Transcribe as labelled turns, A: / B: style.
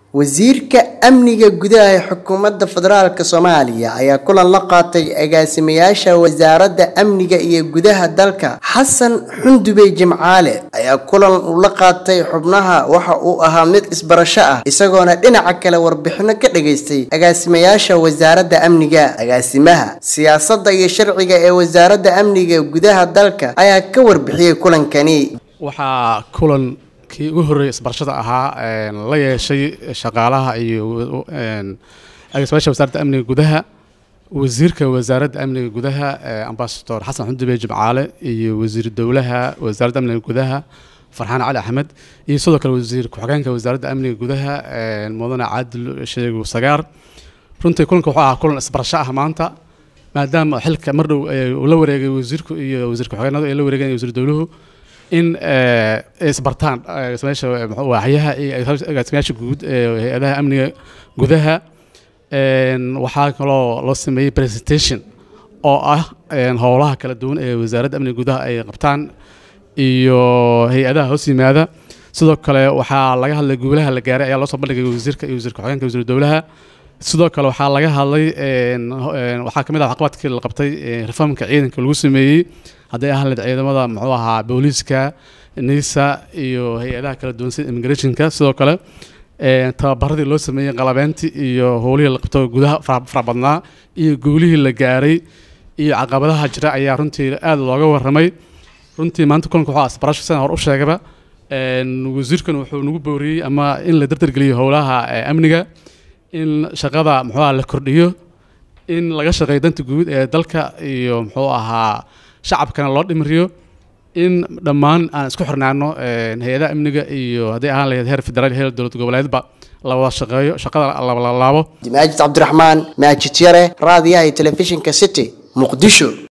A: wasiirka amniga gudaha ee xukuumadda federaalk soomaaliya ayaa kulan la qaatay agaasimayaasha wasaaradda amniga iyo gudaha dalka xasan xundubey jimcaale ayaa kulan uu la qaatay xubnaha waxa uu ahaa mid isbarasho ah isagoona dhinaca kale warbixino ka dhageystay agaasimayaasha wasaaradda amniga agaasimaha siyaasadda iyo sharciga ee wasaaradda amniga gudaha dalka ayaa ka warbixiyey kulankani
B: waxaa kulan kii ugu horreeyay isbarashada ahaa la yeeshay shaqaalaha iyo agaasimayaasha wasaaradda amniga gudaha wasiirka wasaaradda amniga gudaha ambasador xasan xundube jimcaale iyo wasiir dowlaha wasaaradda amniga gudaha farxaan cali axmed iyo sidoo kale wasiir ku-xigeenka wasaaradda amniga gudaha mudane caadil sheegu sagaar runtii kulanka wuxuu ahaa kulan isbarasho ah maanta maadaama xilka mar dhow uu la wareegay wasiirku iyo wasiir ku-xigeenadu ay la wareegeen wasiir dowluhu in isbartaan agaasimayaasha waaxyaha iyo agaasimayaasha guud ee hay-adaha amniga gudaha waxaa kaloo loo sameeyey presentation oo ah howlaha kala duwan ee wasaaradda amniga gudaha ay qabtaan iyo hay-adaha hoos yimaada sidoo kale waxaa laga hadlay guulaha la gaaray ayaa loo soo bandhigay wasiirka iyo wasiir ku-xigeenka wasiir dowlaha sidoo kale waxaa laga hadlay waxaa kamid ah waxqabadkii la qabtay reformka ciidanka lagu sameeyey hadday ahaan leed ciidamada muxuu ahaa booliiska nisa iyo hay-adaha kala duwan sida immigrationka sidoo kale tababaradii loo sameeyey qalabeentii iyo howlihii la qabto gudaha fara badnaa iyo guulihii la gaaray iyo caqabadaha jira ayaa runtii aada looga waramay runtii maanta kulanka waxaa asbarasho sidaan hore u sheegaba wasiirkan wuxuu nagu booriyey ama in la dardargeliyo howlaha amniga in shaqada muxuu aha la kordhiyo in laga shaqeeyo danta guud ee dalka iyo muxuu ahaa shacabkana loo dhimriyo in dhammaan aan isku xirnaano hay-adaha amniga iyo hadday ahaan lahayd heer federaal heer dowlad goboleedba la wada shaqeeyo shaqada la laabo
A: maajid cabdiraxmaan maajid yare raadiyaha iyo telefishinka city muqdisho